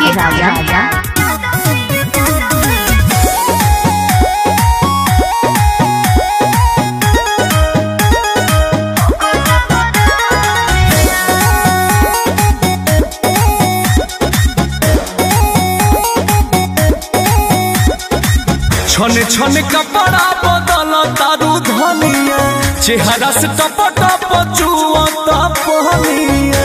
के राजा छने छने कपड़ा बदल तारू धनिया चेहरा से टप टप चुआ पहनिया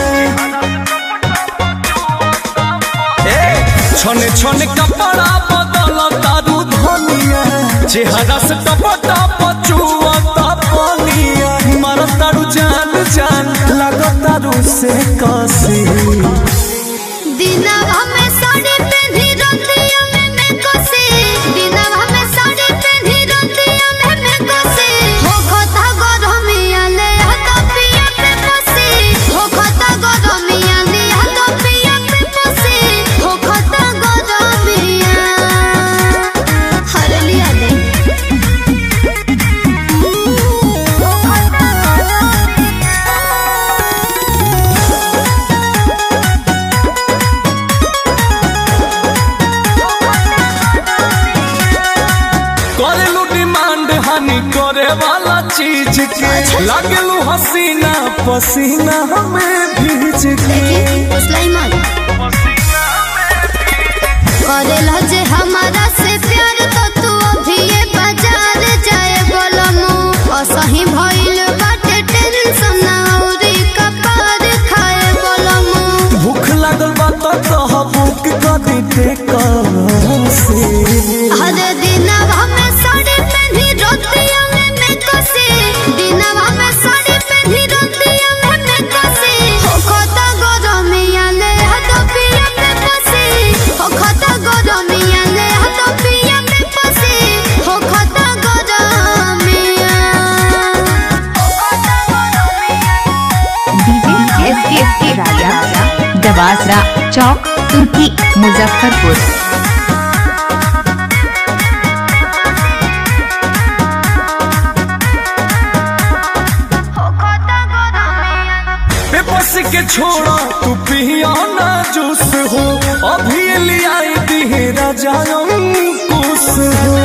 ए छने छने कपड़ा बदल तारू धनिया चेहरा से टप टप चुआ पहनिया मर तारू जान जान लग तारू से कसी दिनवा में साड़ी पेन्ही रतिया में मैं कोसे दिनवा में साड़ी पेन्ही रतिया में मैं कोसे हो खता गरमिया ले हाथ पिया पे पोसे हो खता गरमिया ले हाथ पिया पे पोसे हो खता गरमिया हर लिया दे हो खता गरमिया करेलू डिमांड हानि करे वाला चीज के लागेलू हसीना पसीना हमें भीज के सुलाइमान करेला जे हमारा से प्यार तो तू अभी ये बाजार जाए बोलमु असही भइल बाटे टेंशन औरी कपार खाए बोलमु भूख लागल बा तो कह बुक कर दे से हर दिनवा में साड़ी पेन्ही रतिया में मैं कसे दिनवा में साड़ी पेन्ही रतिया में मैं कसे हो खता गरमिया ले हाथ पिया पे पसे हो खता गरमिया ले हाथ पिया पे पसे हो खता गरमिया हो खता गरमिया डीजे एस के एस के राजा दवासरा चौक तुर्की मुजफ्फरपुर हो खता गरमिया बेबस के छोड़ा तू पिया ना जूस हो अभी लिया दी राजा कुछ हो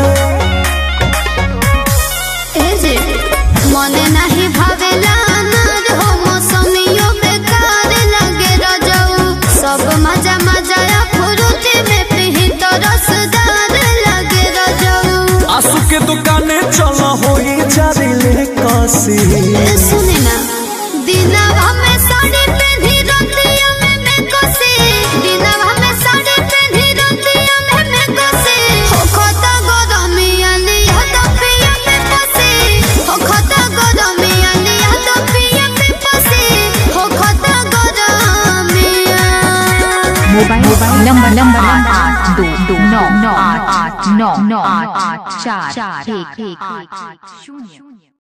एजे मने नाही भावेला अनार हो मौसमियो बेकार लगे रजऊ सब मजा मजा या फुरुती में पिही तो रसदार लगे रजऊ आंसू के दुकाने चला हो जारी ले कसी ए सुने ना दिनवा में साड़ी पेन्ही रतिया में मैं कोसे दिनवा में साड़ी पेन्ही रतिया में मैं कोसे हो खता गरमिया लिया तो पिया पे पसे हो खता गरमिया लिया तो पिया पे पसे हो खता गरमिया मोबाइल मोबाइल नंबर नंबर आठ आठ दो दो नौ नौ आठ आठ नौ नौ आठ आठ चार एक एक शून्य